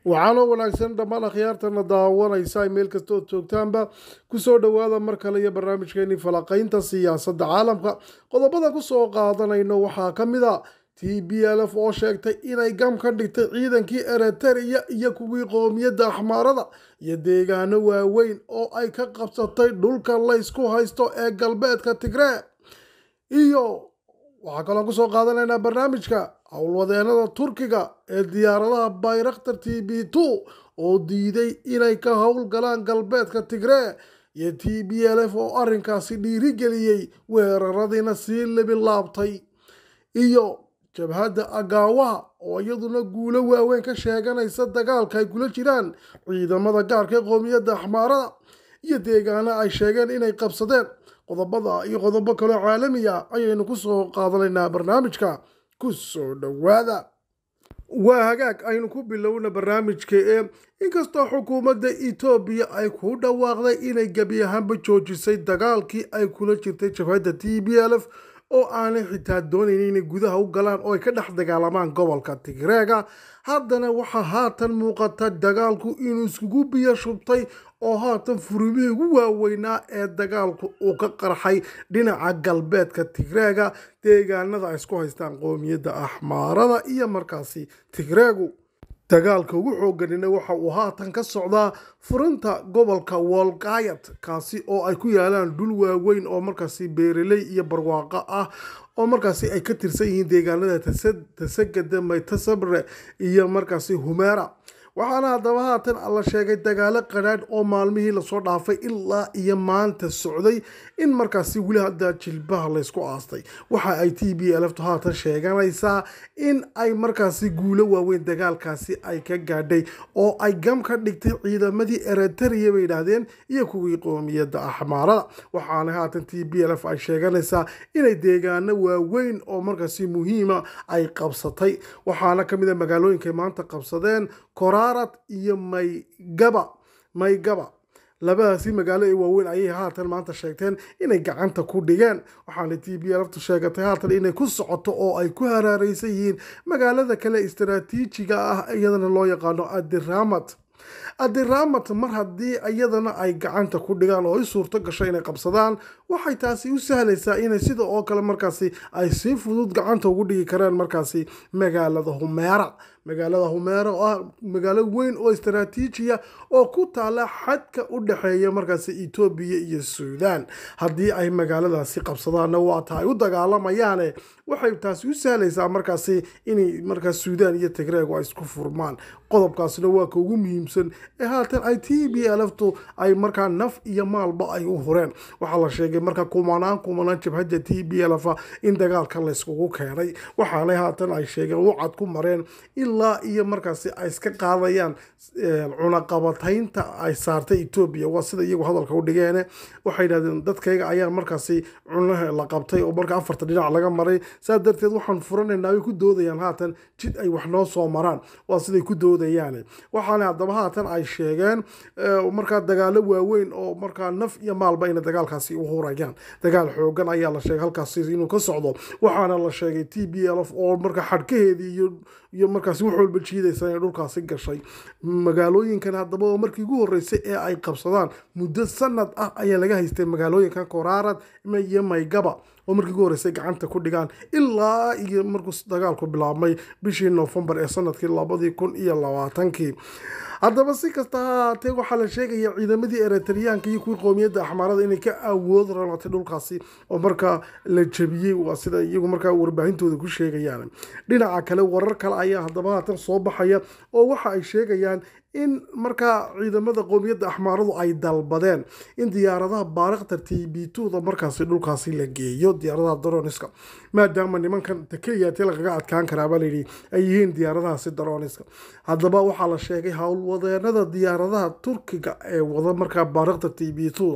waxaanoo wanaagsan dhammaan akhyaartana daawanaysa ay meel kasta ood joogtaanba kusoo dhowaada mar kale iyo barnaamijkeenii falaqaynta siyaasadda caalamka qodobada kusoo qaadanayno waxaa ka mid a t b l f oo sheegtay inay gam ka dhigtay ciidankii ereteriya iyo kuwii qoomiyadda axmaarada iyo deegaano waaweyn oo ay ka qabsatay dhulka laysku haysto ee galbeedka tigree iyo waxaa kaloo kusoo qaadanaynaa barnaamijka howlwadeenada turkiga ee diyaaradaha bayraktar t b two oo diiday inay ka howlgalaan galbeedka tigree iyo t b l f oo arrinkaasi dhiirigeliyey weeraradiina sii libin laabtay iyo jabhadda agaawaha oo iyaduna guulo waaweyn ka sheeganaysa dagaalka ay kula jiraan ciidamada gaarka ee qoomiyadda axmaarada iyo deegaano ay sheegeen inay qabsadeen qodobada iyo qodobo kaloo caalamiya ayaynu kusoo qaadanaynaa barnaamijka kusoo dhowaada waa hagaag aynu ku bilowna barnaamijka ee inkastoo xukuumadda etoobiya ay ku dhawaaqday inay gebi ahaanba joojisay dagaalkii ay kula jirtay jabhadda t b l f oo aanay xitaa doonayn inay gudaha u galaan oo ay ka dhex dagaalamaan gobolka tigreega haddana waxaa haatan muuqata dagaalku inuu iskugu biyo shubtay oo haatan furimihii ugu waaweynaa ee dagaalku uu ka qarxay dhinaca galbeedka tigreega deegaanada ay isku haystaan qoomiyadda axmaarada iyo markaasi tigreegu dagaalka ugu xooganina waxa uu haatan ka socdaa furinta gobolka wolgayat kaasi oo ay ku yaalaan dhul waaweyn oo markaasi beereley iyo barwaaqo ah oo markaasi ay ka tirsan yihiin deegaanada tasagada maytasabre iyo markaasi humeera waxaana haddaba haatan la sheegay dagaalo qadhaadh oo maalmihii lasoo dhaafay ilaa iyo maanta socday in markaasi weli hadda jilbaha laysku aastay waxa ay t b lftu haatan sheeganaysaa in ay markaasi guulo waaweyn dagaalkaasi ay ka gaadhay oo ay gam ka dhigtay ciidamadii ereteriya bay yidhaahdeen iyo kuwii qoomiyadda axmaarada waxaana haatan t b lf ay sheeganaysaa inay deegaano waaweyn oo markaasi muhiima ay qabsatay waxaana kamid a magaalooyinkay maanta qabsadeen koraarad iyo maygaba maygaba labadaasi magaalo ee waaweyn ayay haatan maanta sheegteen inay gacanta ku dhigeen waxaana t b lftu sheegatay haatan inay ku socoto oo ay ku haraareysan yihiin magaalada kale istaraatiijiga ah iyadana loo yaqaano adiramat adiramat mar haddii iyadana ay gacanta ku dhigaan oo i suurto gasho inay qabsadaan waxay taasi u sahlaysaa inay sida oo kale markaasi ay si fudud gacanta ugu dhigi karaan markaasi magaalada humeera magaalada humeera oo ah magaalo weyn oo istaraatiijiya oo ku taala xadka u dhexeeya markaasi etoobiya iyo suudaan haddii ay magaaladaasi qabsadaanna waata ay u dagaalamayaane waxay taasi u sahlaysaa markaasi inay markaas suudaan iyo tigreegu ay isku furmaan qodobkaasina waa ka ugu muhiimsan ee haatan ay t b lftu ay markaa naf iyo maalba ay u hureen waxaa la sheegay marka kumanaan kumanaan jabhadda t b lf in dagaalka layskugu keenay waxaana haatan ay sheegeen wacad ku mareen ilaa iyo markaasi ay iska qaadayaan cunaqabataynta ay saartay etoobiya waa sida iyagu hadalka u dhigeene waxay yidhahdeen dadkayga ayaa markaasi cunaha la qabtay oo marka afarta dhinac laga maray saa darteed waxaan furanaynaa way ku doodayaan haatan jid ay wax noo soo maraan waa siday ku doodayaan waxaana haddaba haatan ay sheegeen markaa dagaalo waaweyn oo markaa naf iyo maalba ina dagaalkaasi u hurayaan dagaal xoogan ayaa la sheegay halkaasi inuu ka socdo waxaana la sheegay t b l f oo markaa xadhkaheedii iyo iyo markaasi wax walba jiidaysa inay dhulkaasi gashay magaalooyinkan haddaba oo markii ugu horreysay ee ay qabsadaan muddo sanad ah ayaa laga haystay magaalooyinkan koraarad iyo maygaba oo markii ugu horreysay gacanta ku dhigaan ilaa iyo markuu dagaalku bilaabmay bishii noofembar ee sanadkii labadii kun iyo labaatankii haddaba si kasta ha ahaatee waxaa la sheegaya ciidamadii ereteriyaanka iyo kuwii qoomiyadda axmaarada inay ka awood ralatay dhulkaasi oo markaa la jabiyey waa sida iyagu markaa warbaahintooda ku sheegayaan dhinaca kale warar kale ayaa haddaba haatan soo baxaya oo waxa ay sheegayaan in markaa ciidamada qoomiyadda axmaaradu ay dalbadeen in diyaaradaha baarikhtar t b tda markaasi dhulkaasi la geeyo diyaaradaha daroniska maadaama nimankan keliyaati lagaga adkaan karaabaa layidhi ay yihiin diyaaradahaasi daroniska haddaba waxaa la sheegay howlwadeenada diyaaradaha turkiga ee wada markaa baarikhtar t b tda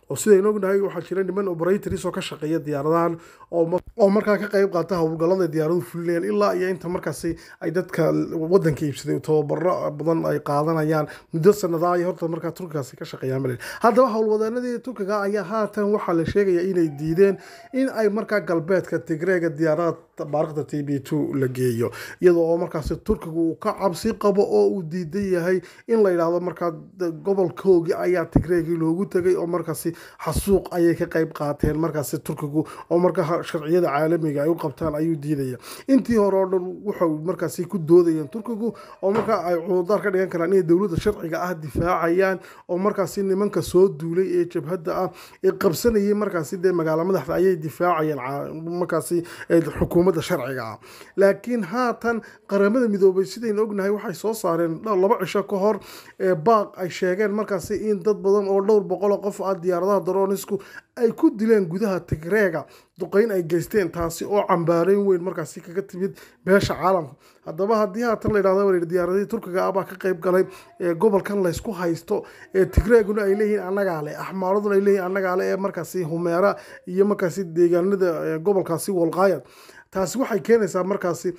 oo sidaynu ognahay waxaa jira niman operators oo ka shaqeeya diyaaradahan oo markaa ka qayb qaata howlgallada diyaaraduhu fulinayaan ilaa iyo inta markaasi ay dadka wadanka iibsaday tababaro badan ay qaadanayaan muddo sanadaa ay horta markaa turkigaasi ka shaqeeyaan male haddaba howlwadeenadii turkiga ayaa haatan waxaa la sheegaya inay diideen in ay markaa galbeedka tigreega diyaarada baaraqda t b two la geeyo iyadoo oo markaasi turkigu uu ka cabsi qabo oo uu diidan yahay in la yidhaahdo markaa gobolkoogii ayaa tigreegii loogu tegay oo markaasi xasuuq ayay ka qayb qaateen markaasi turkigu oo markaa sharciyada caalamiga ay u qabtaan ayuu diidaya intii hore oo dhan wuxuu markaasi ku doodayeen turkigu oo markaa ay cududaar ka dhigan karaan inay dowladda sharciga ah difaacayaan oo markaasi nimanka soo duulay ee jabhadda ah ee qabsanayay markaasi dee magaalo madaxda ayay difaacayeen markaasi xukuumadda sharciga ah laakiin haatan qaramada midoobay sidaynu ognahay waxay soo saareen laba cisho ka hor baaq ay sheegeen markaasi in dad badan oo dhowr boqol oo qof ah diyaaradaha daroonisku ay ku dileen gudaha tigreega duqeyn ay geysteen taasi oo cambaareyn weyn markaasi kaga timid beesha caalamka haddaba haddii haatan la yidhahdo war diyaaradihii turkiga ah baa ka qayb galay gobolkan laysku haysto ee tigreeguna ay leeyihiin annagaa le axmaaraduna ay leeyihin annagaa le ee markaasi humeera iyo markaasi deegaanada gobolkaasi walqaayad taasi waxay keenaysaa markaasi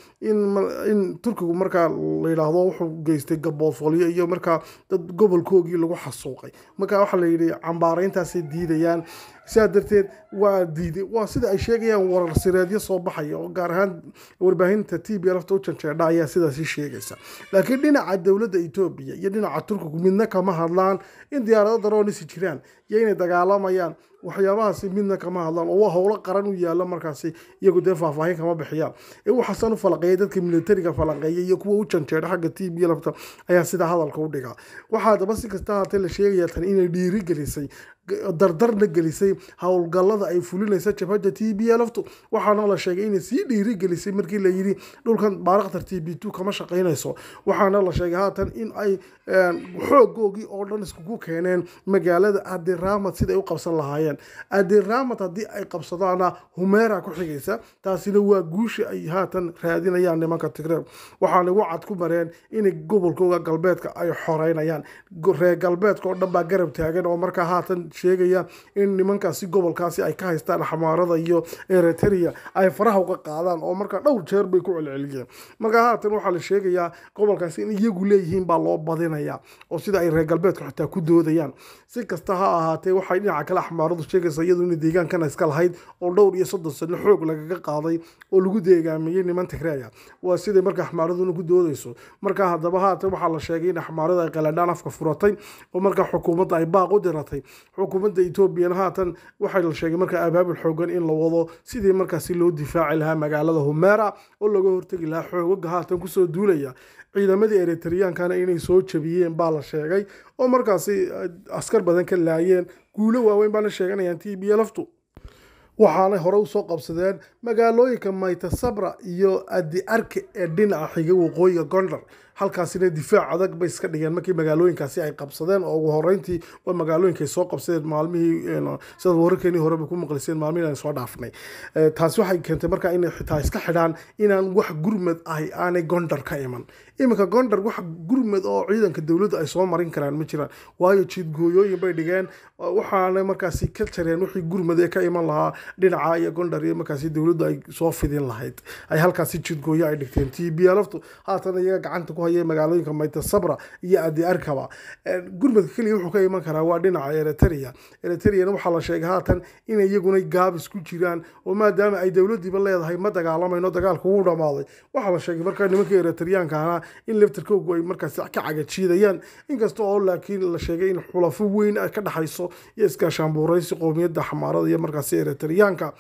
in turkigu markaa la yidhaahdo wuxuu geystay gaboodfolyo iyo markaa dad gobolkoogii lagu xasuuqay marka waxaa la yidhi cambaarayntaasay diidayaan sidaa darteed waa diiday waa sida ay sheegayaan warar sireedyo soo baxaya oo gaar ahaan warbaahinta t b lafta u janjeedha ayaa sidaasi sheegaysa laakiin dhinaca dowladda etoobiya iyo dhinaca turkigu midna kama hadlaan in diyaarado daroonisi jiraan iyo inay dagaalamayaan waxyaabahaasi midna kama hadlaan oo waa howlo qaran u yaalla markaasi iyagu dee faahfaahin kama bixiyaan ee waxaasan u falaqeeya dadka militariga falaqeeya iyo kuwa u janjeedha xagga t b lafta ayaa sidaa hadalka u dhigaa waxaa daba si kasta haatee la sheegaya tan inay dhiiri gelisay dardarna gelisay howlgallada ay fulinaysa jabhadda t b laftu waxaana la sheegay inay sii dhiiri gelisay markii la yidhi dhulkan baaraqtar t b two kama shaqaynayso waxaana la sheegay haatan in ay xoogoogii oo dhan iskugu keeneen magaalada adiramad siday u qabsan lahaayeen adiramad haddii ay qabsadaana humeera ku xigaysa taasina waa guusha ay haatan raadinayaan nimanka tigreeg waxaana wacad ku mareen inay gobolkooga galbeedka ay xoreynayaan reer galbeedka oo dhan baa garab taagan oo markaa haatan sheegaya in nimankaasi gobolkaasi ay ka haystaan xamaarada iyo eritrea ay faraha uga qaadaan oo markaa dhowr jeer bay ku celceliyeen markaa haatan waxaa la sheegayaa gobolkaasi in iyagu leeyihiin baa loo badinaya oo sida ay reer galbeedku xitaa ku doodayaan si kasta ha ahaatee waxay dhinaca kale xamaaradu sheegaysa iyadu inay deegaankana iska lahayd oo dhowr iyo soddon sano xoog lagaga qaaday oo lagu deegaamiyey niman tigreeya waa siday markaa xamaaraduna ku doodayso markaa haddaba haatan waxaa la sheegay in xamaarada ay qaladhaan afka furatay oo markaa xukuumadda ay baaq u diratay xukuumadda etoobiyana haatan waxaa la sheegay markaa abaabul xoogan in la wado sidii markaasi loo difaaci lahaa magaalada humeera oo laga hortegi lahaa xoogaga haatan kusoo duulaya ciidamadii eritreyaankana inay soo jabiyeen baa la sheegay oo markaasi askar badan ka laayeen guulo waaweyn baana sheeganayaan t b laftu waxaanay hore usoo qabsadeen magaalooyinka maytasabra iyo adi arke ee dhinaca xiga waqooyiga gondar halkaasina difaac adag bay iska dhigeen markii magaalooyinkaasi ay qabsadeen oo ugu horeyntii waa magaalooyinkay soo qabsadeen maalmihii sidaad wararkeenii horeba ku maqliseen maalmihii aan soo dhaafnay taasi waxay keentay markaa inay xitaa iska xidhaan inaan wax gurmad ahi aanay gondar ka iman iminka gondar wax gurmad oo ciidanka dowladda ay soo marin karaan ma jiraan waayo jiidgooyooyin bay dhigeen waxaana markaasi ka jareen wixii gurmad ee ka iman lahaa dhinaca iyo gondar iyo markaasi dowladdu ay soo fidin lahayd ay halkaasi jiidgooyo ay dhigteen t b laftu haatan iyaga gacanta ku haya magaalooyinka maytasabra iyo adi arkaba gurmadka keliya wuxuu ka iman karaa waa dhinaca eritrea eritreyana waxaa la sheegay haatan inay iyaguna gaabis ku jiraan oo maadaama ay dowladiiba leedahay ma dagaalamayno dagaalku wuu dhamaaday waxaa la sheegay markaa nimanka eritriyaanka ahaa in laftarkoogu ay markaasi ka cagajiidayaan inkasta oo laakiin la sheegay in xulafo weyn ay ka dhexayso iyo iskaashaanbuuraysi qowmiyadda xamaarada iyo markaasi eritriyaanka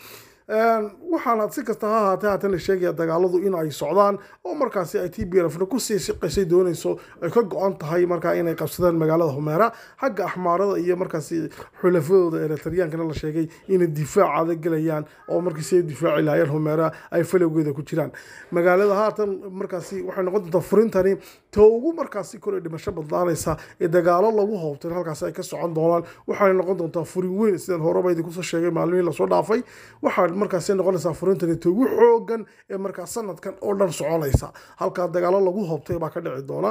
waxaana si kasta ha ahaatee haatan la sheegaya dagaaladu in ay socdaan oo markaasi ay t b lfna kusii siqaysay doonayso ay ka go-an tahay markaa inay qabsadaan magaalada humeera xagga axmaarada iyo markaasi xulafadooda eritriyaankana la sheegay inay difaac adag gelayaan oo markii siay difaaci lahaayeen humeera ay falowgeeda ku jiraan magaalada haatan markaasi waxay noqon doontaa furintani ta ugu markaasi kor ee dhimasho badnaanaysa ee dagaalo lagu hoobtay halkaasi ay ka socon doonaan waxay noqon doontaa furin weyn sidaan horeba idinkusoo sheegay maalmihii lasoo dhaafay waxaa markaasi noqonaysaa furintani ta ugu xoogan ee markaa sanadkan oo dhan soconaysa halkaa dagaalo lagu hoobtay baa ka dhici doona